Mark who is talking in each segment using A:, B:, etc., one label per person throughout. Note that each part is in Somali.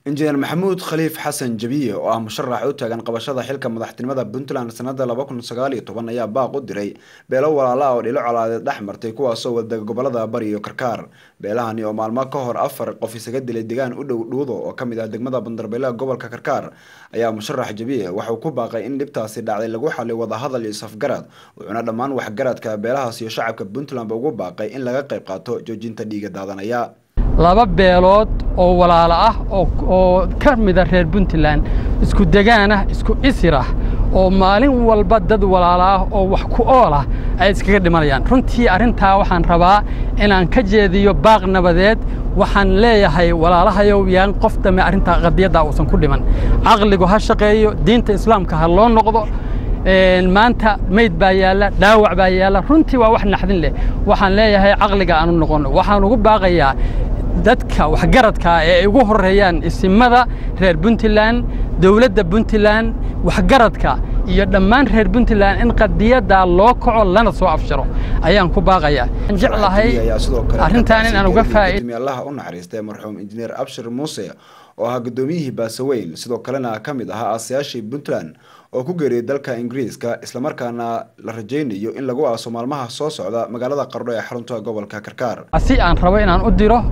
A: injineer maxamuud khaliif xasan jabiye oo ah musharax u taagan qabashada xilka madaxtinimada puntland sanada laba kun sagaal iyo toban ayaa baaq u diray beelo walaala oo dhilo colaadeed dhex martay kuwaasoo wadega gobolada bari iyo karkaar beelahani oo maalmo ka hor afar qof isaga dilay degaan u dhow dhuudo oo kamid ah degmada bandarbeelaha gobolka karkaar ayaa musharax jabiye waxauu ku baaqay in dhibtaasi dhacday lagu xaliy wadahadal iyo safgarad wuxuuna dhammaan waxgaradka beelahaas iyo shacabka puntlandba ugu baaqay in laga qayb qaato joojinta dhiiga daadanaya
B: laba beelood oo walaalo ah oo ka mida reer puntland isku degaan ah isku isir ah oo maalin walba dad walaalo ah oo wax ku ool ah ay iskaga dhimanayaan runtii arrintaa waxaan rabaa inaan ka jeediyo baaq nabadeed waxaan leeyahay walaalahayow yaan qof dambe arrintaa qadiyaddaa uusan ku dhiman caqligu ha shaqeeyo diinta islaamka ha loo noqdo maanta mayd baa yaalla dhaawac baa yaalla runtii waa wax naxdin leh waxaan leeyahay caqliga aanu noqonno waxaan ugu baaqayaa dadka waxgaradkaa ee ay ugu horreeyaan isimada reer puntland dowladda puntland waxgaradka iyo dhammaan reer puntland in qadiyaddaa loo kaco lana soo afsharo ayaan ku baaqayaa jeclahay arrintaan in aan uga
A: allaha u naxariistay marxuum injineer abshir muuse oo ahaa guddoomiyihii baasaweyn sidoo kalena ka mid ahaa aasayaashii puntland oo ku geeriyay dalka ingiriiska islamarkaana la rajaynayo in lagu aaso maalmaha soo socda magaalada qardho ee xarunta gobolka karkaar
B: si aan rabo inaan u diro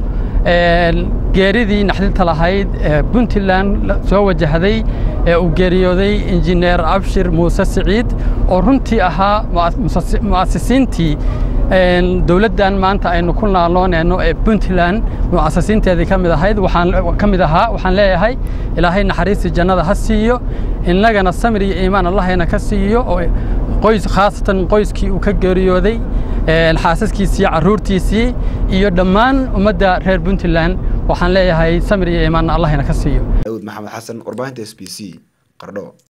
B: geeridii naxdinta lahayd ee puntland soo wajahday ee uu geeriyooday injineer abshir muuse siciid oo runtii ahaa mu'asisiintii dowladdan maanta aynu ku naaloonayno ee puntland mu'asasiinteedii ka mid ahayd waxaan ka mid ahaa waxaan leeyahay ilaahay naxariistii jannada ha siiyo innagana samir iyo iimaan allahayna ka siiyo oo qoys khaasatan qoyskii uu ka geeriyooday xaasaskiisii carruurtiisii iyo dhammaan ummadda reer puntland waxaan leeyahay samir iyo iimaanna allahayna ka siiyo
A: daawud maxamed xasan warbaahinta s b c qardho